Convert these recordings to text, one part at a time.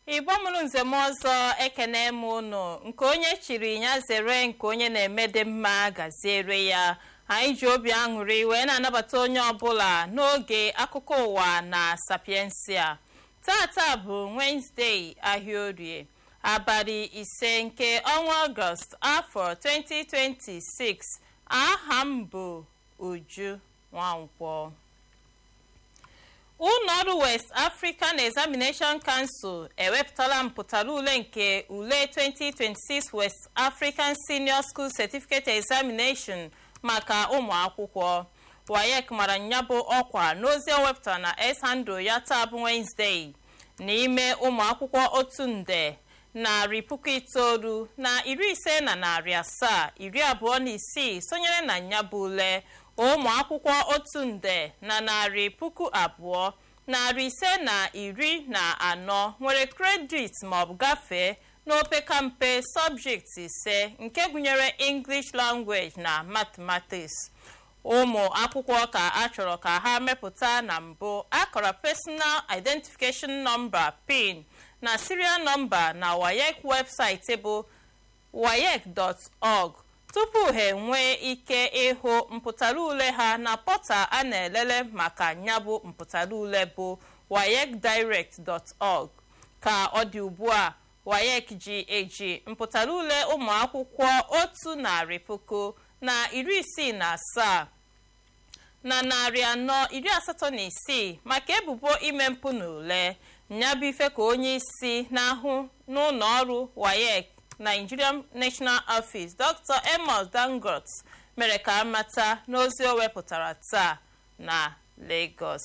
igbo mụrụ nzem ọzọ ekene m ụnụ nke onye chiri ya zere nke onye na-eme dị mma gaziere ya anyị ji obi aṅụrị wee na-anabata onye ọbụla n'oge akụkọ ụwa na sapiensia tata bụ wenezdee ahịa orie abalị ise nke ọnwa ọgọst afọ 2026 aha m bụ uju nwankwọ ụlọọrụ west african examination council ewepụtala mpụtara ule nke ule 2026 west african senior school certificate examination maka ụmụ akwụkwọ wayek mara nya bụ ọkwa n'ozi o wepụtara na s-handle ya taa bụ wenezdee n'ime ụmụ akwụkwọ otu nde narị puku itoolu na iri ise na narị asaa iri abụọ na isii sonyere na nya bụ ule ụmụ akwụkwọ otu nde na narị puku abụọ narị ise na iri na anọ nwere kredit maọbụ gafee n'opekampe sọbjekti ise nke gụnyere english language na mathematics ụmụ akwụkwọ ka a chọrọ ka ha mepụta na mbụ akọrọ personal identification number pin na serial number na wayek webụsaịtị bụ wayek.org tupu ha enwee ike ịhụ mpụtara ule ha na pọta a na-elele maka nyabụ mpụtara ule bụ wayekdirect.org ka ọ dị ugbu a wayek ji eji mpụtara ule ụmụ akwụkwọ otu narị puku na iri isii na asaa na narị anọ iri asatọ na isii maka ebubo ime mpụ na ule nyabụ ife ka onye isi na-ahụ n'ụlọ ọrụ wayek nigerian national office dr amos dangot mere ka amata n'ozi o wepụtara taa na lagos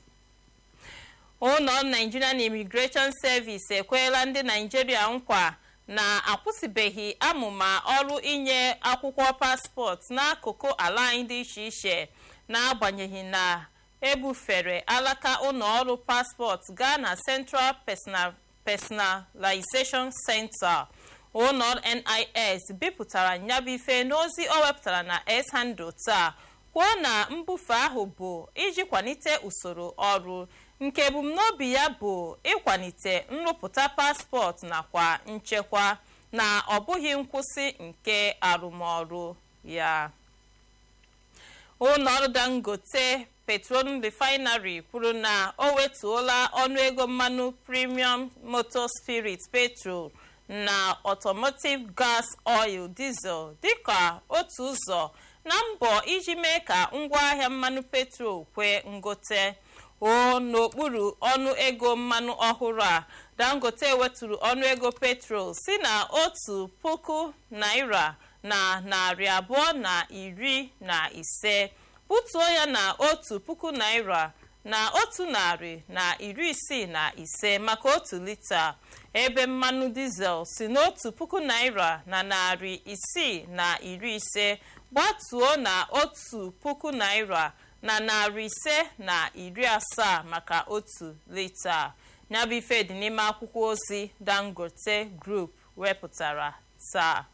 ụlọ nigerian immigration service ekweela ndị naijiria nkwa na-akwụsịbeghị amụma ọrụ inye akwụkwọ paspọtụ n'akụkụ ala anyị dị iche iche n'agbanyeghị na ebufere alaka ụlọ ọrụ paspọtụ gaa na central personalization center ụlọ nis bipụtara nyabụ ife n'ozi o wepụtara na s-handle taa kwuo na mbufe ahụ bụ iji kwalite usoro ọrụ nke ebumnobi ya bụ ịkwalite nrụpụta paspọtụ nakwa nchekwa na ọ bụghị nkwụsị nke arụmọrụ ya ụlọọrụ dangote petroleum refinery kwuru na o wetuola ọnụego mmanụ premium motor spirit petrol na automotive gas oil diesel dịka otu ụzọ na mbọ iji mee ka ngwaahịa mmanụ petrol kwee ngote o n'okpuru ọnụ ego mmanụ ọhụrụ a dangote weturu ọnụego petrol si na otu puku naira na narị abụọ na iri na ise butuo ya na otu puku naira na otu narị na iri isii na ise maka otu lita ebe mmanụ dizel si n'otu puku naira na narị isii na iri ise gbatuo na otu puku naira na narị ise na iri asaa maka otu lita nyabụ ife dị n'ime akwụkwọ ozi dangote group wepụtara taa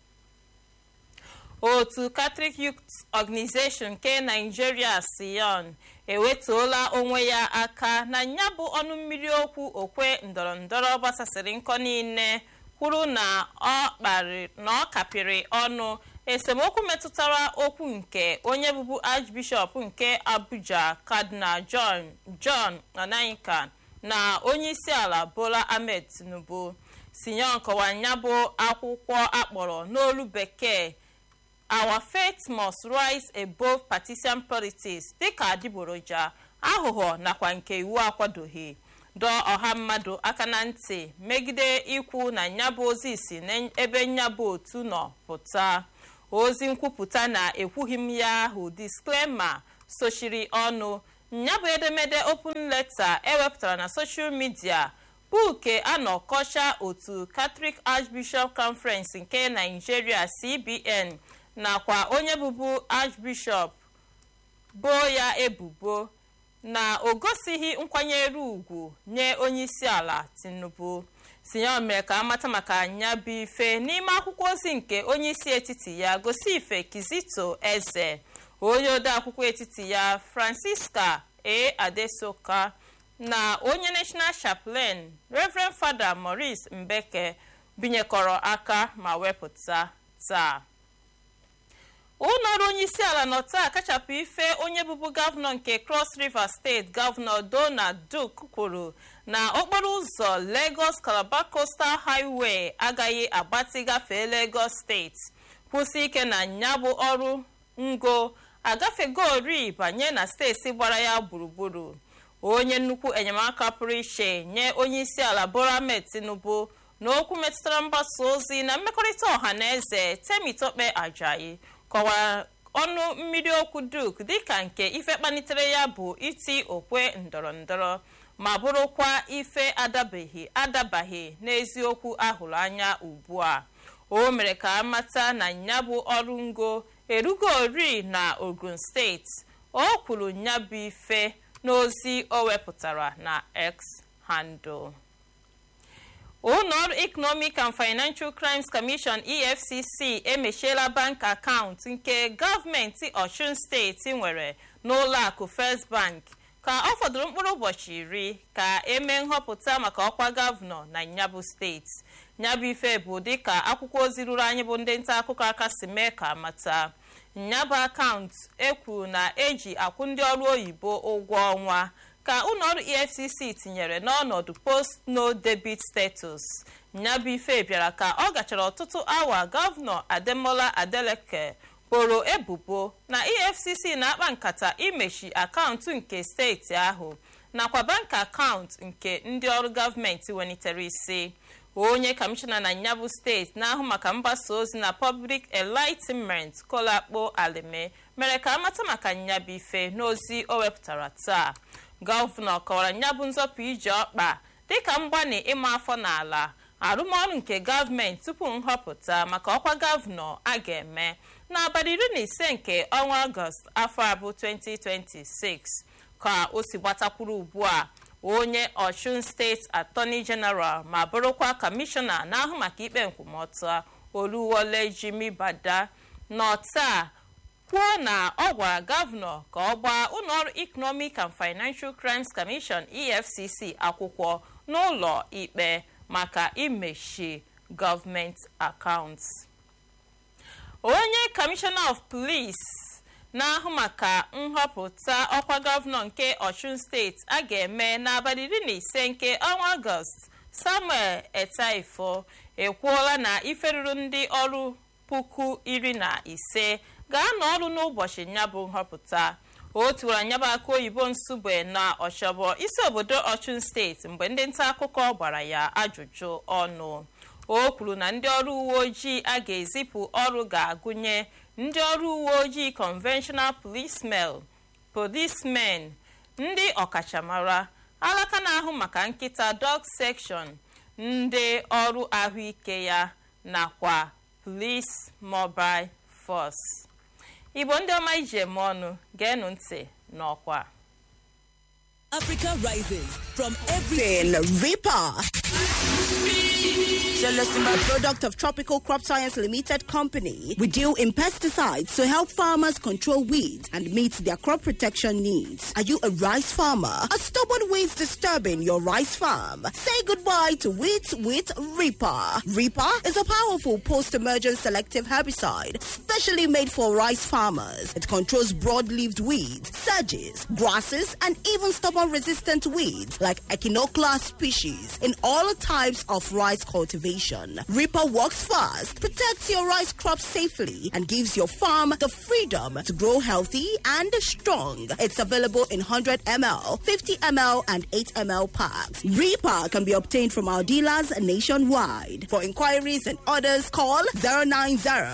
otu catholic youth organization nke nigeria sion ewetuola onwe ya aka na nyabụ ọnụ mmiri okwu okwe ndọrọndọrọ gbasasịrị nkọ niile kwuru na ọ kapịrị ọnụ esemokwu metụtara okwu nke onye bụbu archbishop nke abuja cardinal john john onaikan na onye isi ala bola ahmed tinubu sinyon kọwanya bụ akwụkwọ akpọrọ n'olu bekee our faith must rise above partisan politics dịka adịgboroja aghụghọ nakwa nke iwu akwadoghị dọọ ọha mmadụ aka na ntị megide ikwu na nyabụ ozi si n'ebe nyabụ otu nọ pụta ozi nkwupụta na ekwughị m ya ahụ disklema sochiri ọnụ nyabụ edemede open leta ewepụtara na soshal midia bụ nke anọkọcha otu catholic archbishop conference nke nigeria cbn nakwa onye bụbu archbishop boo ya ebubo na o gosighị nkwanyere ugwu nye onye isi ala tinubu sinye mere ka amata maka anya bụ ife n'ime akwụkwọ ozi nke onye isi etiti ya gosi ife kizito eze onye ode akwụkwọ etiti ya francisca a adesoka na onye national chaplain reverend fada maurice mbeke binyekọrọ aka ma wepụta taa ụlọọrụ onye isi ala nọ taa kachapụ ife onye bụbu gọvanọ nke cross river steeti gọvanọ donald duke kwuru na okporo ụzọ lagos calabar coastal highway agaghị agbatị gafee lagos steeti kwụsị ike na ya bụ ọrụ ngo agafegori banye na steeti gbara ya gburugburu onye nnukwu enyemaka pụrụ iche nye onye isi ala bola ahmed tinubu n'okwu metụtara mgbasa ozi na mmekọrịta ọha na eze temitope ajayi kọwara ọnụ mmiri okwu duk dịka nke ife kpalitere ya bụ iti okwe ndọrọ ndọrọ ma bụrụkwa ife adabaghị adabaghị n'eziokwu ahụrụ anya ugbu a o mere ka amata na ya bụ ọrụ ngo erugori na ogun steeti o kwuru ya bụ ife n'ozi o wepụtara na x handle ụlọọrụ economic and financial crimes commission efcc emechiela bank akaụntụ nke gọọmenti ọchụn steeti nwere n'ụlọakụ first bank ka ọ fọdụrụ mkpụrụ ụbọchị iri ka emee nhọpụta maka ọkwa gọvanọ na nyabụ steeti nyabụ ife bụ dịka akwụkwọ ozi ruru anyị bụ ndị nta akụkọ aka si mee ka mata nyabụ akaụntụ ekwuru na eji akwụ ndị ọrụ oyibo ụgwọ ọnwa ka ụlọọrụ efcc tinyere n'ọnọdụ post no debit status nyabụ ife bịara ka ọ gachara ọtụtụ awa gọvanọ ademola adeleke boro ebubo na efcc na-akpa nkata imechi akaụntụ nke steeti ahụ nakwa bank akaụntụ nke ndị ọrụ gọọmenti welitere isi onye kọmishọna na nyabụ steeti na-ahụ maka mgbasa ozi na public enlightenment kolakpo alime mere ka amata maka nyabụ ife n'ozi o wepụtara taa gọvanọ kọwara nyabụ nzọpụ ije ọkpa dịka mgbanị ịma afọ n'ala arụmọrụ nke gọọmenti tupu nhọpụta maka ọkwa gọvanọ a ga-eme n'abalị iri na ise nke ọnwa ọgọst afọ abụ 2026 ka o si gbatakwuru ugbu a onye ọchụn steeti atọni jeneral ma bụrụkwa kọmishọna na-ahụ maka ikpe nkwụmọtọ oluwole jimi bada nọ taa kwuo na ọ gwara gọvanọ ka ọ gbaa ụlọọrụ economic and financial crimes commission efcc akwụkwọ n'ụlọ ikpe maka imechi gọọmenti akaụntụ onye kọmishọna of police na-ahụ maka nhọpụta ọkwa gọvanọ nke ọchụn steeti a ga-eme n'abalị iri na ise nke ọnwa ọgọst samuel etaifo ekwuola na ife ruru ndị ọrụ puku iri na ise ga-anọ ọrụ n'ụbọchị nyabụ nhọpụta o tiwara nyabụ aka oyibo nsugbe na ọchọbọ isi obodo ọchụn steeti mgbe ndị nta akụkọ gbara ya ajụjụ ọnụ o kwuru na ndị ọrụ uwe ojii a ga-ezipụ ọrụ ga-agụnye ndị ọrụ uwe ojii conventional policemen policemen ndị ọkachamara alaka na-ahụ maka nkịta dog section ndị ọrụ ahụike ya nakwa police mobile force igbo ndị ọma iji eme ọnụ geenụ ntị n'ọkwa Africa rises from every Tin Reaper. Celestima product of Tropical Crop Science Limited Company. We deal in pesticides to help farmers control weeds and meet their crop protection needs. Are you a rice farmer? Are stubborn weeds disturbing your rice farm? Say goodbye to weeds with Reaper. Reaper is a powerful post-emergent selective herbicide specially made for rice farmers. It controls broad-leaved weeds, sedges, grasses, and even stubborn-resistant weeds like Echinoclea species in all types of rice cultivation. Reaper works fast, protects your rice crop safely, and gives your farm the freedom to grow healthy and strong. It's available in 100 ml, 50 ml, and 8 ml packs. Reaper can be obtained from our dealers nationwide. For inquiries and orders, call 090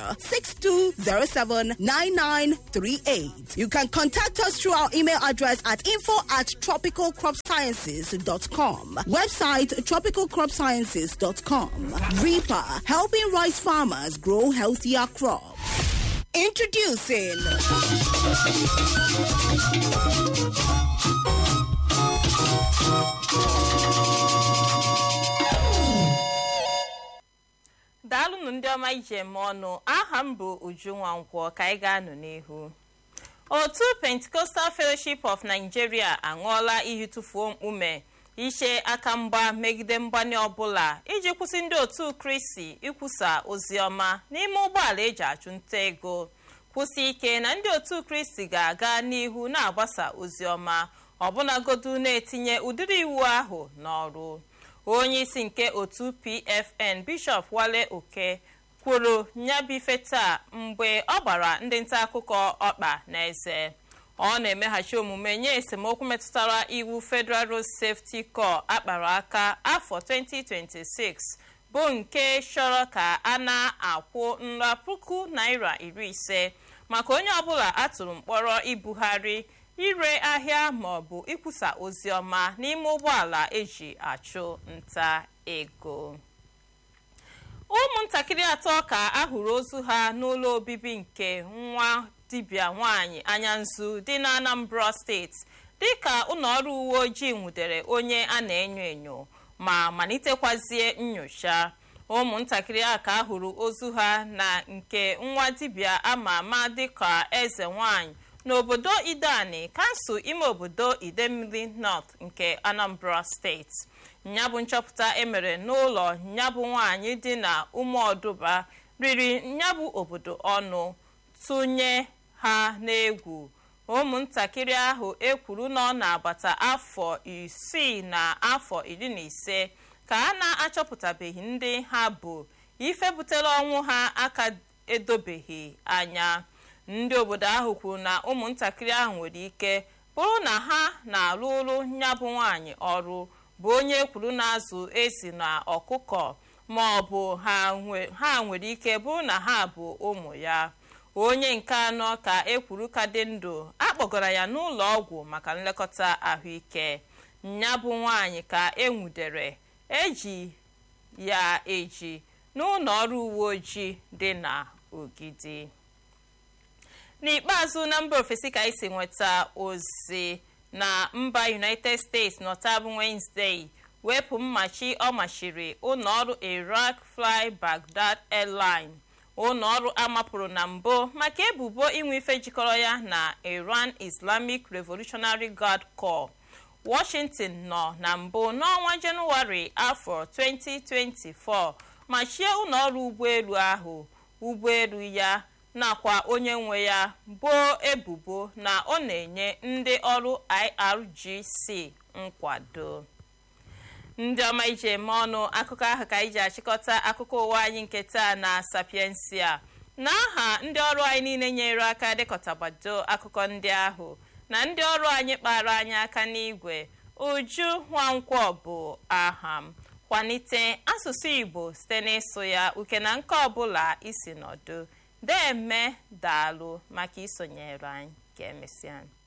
6207 9938. You can contact us through our email address at info at tropicalcropsciences.com. Website tropicalcropsciences.com. Reaper, helping rice farmers grow healthier crops. Introducing daalụnụ ndị ọma iji eme ọnụ aha m bụ uju nwankwọ ka anyị ga-anụ n'ihu otu pentecostal fellowship of nigeria aṅụọla iyi tụfuo mkpume iche aka mgba megide mgbanye ọbụla iji kwụsị ndị otu kristi ikwusa oziọma n'ime ụgbọala eji achụ nta ego kwụsị ike na ndị otu kristi ga-aga n'ihu na-agbasa oziọma ọbụnagodu na-etinye ụdịrị iwu ahụ n'ọrụ onye isi nke otu pfn bishọp wale oke kwuru nyabife taa mgbe ọ gbara ndị nta akụkọ ọkpa n'eze ọ na-emeghachi omume nye esemokwu metụtara iwu federal road safety corps akpara aka afọ 2026 bụ nke chọrọ ka a na-akwụ nra puku naira iri ise maka onye ọbụla atụrụ mkpọrọ ibugharị ire ahịa maọbụ ikwusa ozi ọma n'ime ụgbọala eji achụ nta ego ụmụntakịrị atọ ka ahụrụ ozu ha n'ụlọ obibi nke nwa dibịa nwanyị anya nzu dị na anambra steeti dịka ụlọọrụ uwe ojii nwudere onye a na-enyo enyo ma malitekwazie nyocha ụmụntakịrị a ka ahụrụ ozu ha na nke nwa dibịa ama ama dịka eze nwanyị n'obodo idani kansụl ime obodo idemmili north nke anambra steeti nyabụ nchọpụta emere n'ụlọ nyabụ nwanyị dị na ụmụọdụba riri nyabụ obodo ọnụ tụnye ha n'egwu ụmụntakịrị ahụ ekwuru na ọ na-agbata afọ isii na afọ iri na ise ka a na-achọpụtabeghị ndị ha bụ ife butere ọnwụ ha aka edobeghị anya ndị obodo ahụ kwuru na ụmụntakịrị ahụ nwere ike bụrụ na ha na-alụrụ nyabụ nwaanyị ọrụ bụ onye kwuru na-azụ esi na ọkụkọ ma ọ bụ ha nwere ike bụrụ na ha bụ ụmụ ya onye nke anọ ka ekwuru ka dị ndụ akpọgara ya n'ụlọ ọgwụ maka nlekọta ahụike nyabụ nwaanyị ka enwudere eji ya eji n'ụlọ ọrụ uwe ojii dị na ogidi n'ikpeazụ na mba ofesi ka isi nweta ozi na mba united states nọtabụ wednesday wepụ mmachi ọ machiri ụlọọrụ iraq fly baghdad airline ụlọọrụ amapụrụ na mbụ maka ebubo inwe ife jikọrọ ya na iran islamic revolutionary guard corps washington nọ na mbụ n'ọnwa jenụwarị afọ 2024 machie ụlọọrụ ụgbọelu ahụ ụgbọelu ya nakwa onye nwe ya boo ebubo na ọ na-enye ndị ọrụ irgc nkwado ndị ọma iji eme ọnụ akụkọ ahụ ka anyị ji achịkọta akụkọ ụwa anyị nke taa na sapiensia n'aha ndị ọrụ anyị niile nyere aka dekọtabado akụkọ ndị ahụ na ndị ọrụ anyị kpara anyị aka n'igwe uju nwankwọ bụ aha m kwalite asụsụ igbo site n'ịsụ ya uke na nke ọbụla isi nọdụ deme daalụ maka isonyere anyị ka emesịa